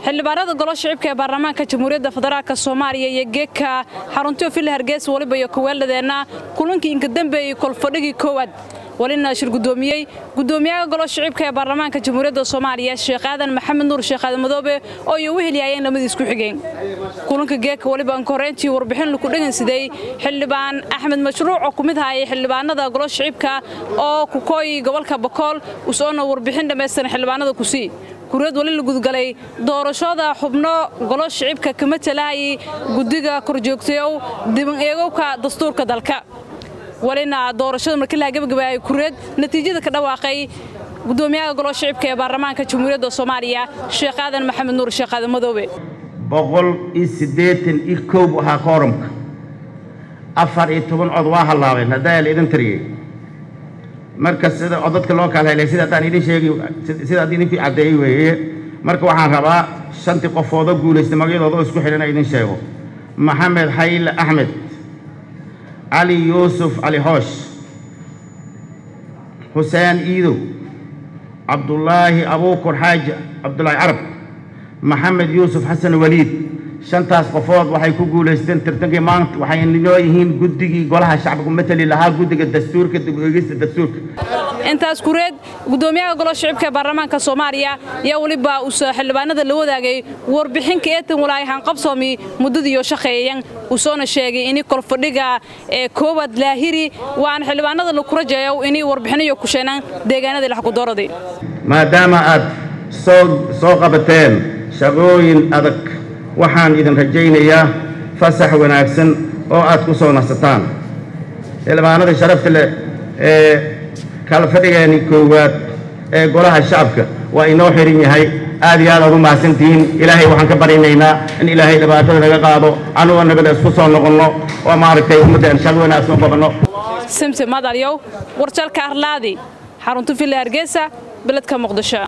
xildhibaanada golo shicibka ee baarlamaanka jamhuuriyadda federaalk soomaaliya iyo geedka xaruntiyo villa hargeysa waliba iyo kaweeldhadeenna kulankii inka dambeeyey kolfadhigii koowaad walina shir gudoomiyey gudoomiyaha golo shicibka ee baarlamaanka jamhuuriyadda soomaaliya sheekh aadan maxamed nuur sheekh aadan madoobe oo iyo u helyaayeen lamadiis ku xigeen kulanka geedka waliba anka horreyntii warbixin laku dhegansiday xildhibaan axmed mashruuc oo ku mid hayay xildhibaanada golo shicibka oo kukooyi gobolka bakool usoona warbixin dhammaystiran xildhibaanada kusii kuriyad wali la gudgalay doorashada xubno golo shicibka kama talahayay guddiga korjoogtayow diban eegowka dastuurka dalka walina doorashada markii laha gabagabaayay kuriyad natiijada ka dhawaaqay gudoomiyaha golo shicibka ee baarlamaanka jamhuuriyadda soomaaliya sheekh aadan maxamed nuur sheekh aadan madoobe boqol iyo siddeetan iyo koob ahaa kooramka afar iyo toban cod waa hallaabeen haddaa la idin tariyey marka sida codadka loo kala helay sida haddaan idin sheegi sida haddii idinkii caddeeyey weeye marka waxaan rabaa shantii qofoodoo guulaystay magacyadooda oo isku xidhan idin sheego maxamed xayle axmed cali yuusuf cali hoosh xuseen iidow cabdulaahi abuukur xaaji cabdulaahi carab maxamed yuusuf xasan waliid shantaas qofood waxay ku guulaysteen tartankii maanta waxay noo yihiin guddigii golaha shacbigu matali lahaa guddiga dastuurka dib eegista dastuurka intaas kureed gudoomiyaha golo shicibka ee baarlamaanka soomaaliya ayaa weliba usa xildhibaanada la wadaagay warbixinka eetan walaayahaan qabsoomi muddadiiyo shaqeeyan usoona sheegay ini kolfadhiga ee koowaad laahiri waan xildhibaanada laku rajeeyo inay warbixinayo ku sheenaan deegaanadii laxkudooradii maadaama aad soo soo qabateen shaqooyin adag waxaan idin rajaynayaa fasax wanaagsan oo aad ku soo nasataan xildhibaanada sharafta leh ee kala fadhigeeni koowaad ee golaha shacabka waa inoo xihan yahay aad iyo aad aad u mahadsantihiin ilaahay waxaan ka barinaynaa in ilaahay dhibaatada naga qaado anugoo nabada isku soo noqonno oo maaragtay ummadda shaqo wanaagsan u qabanno simsi madalyow warjalka arlaadi xarunta villa hargeysa beledka muqdisho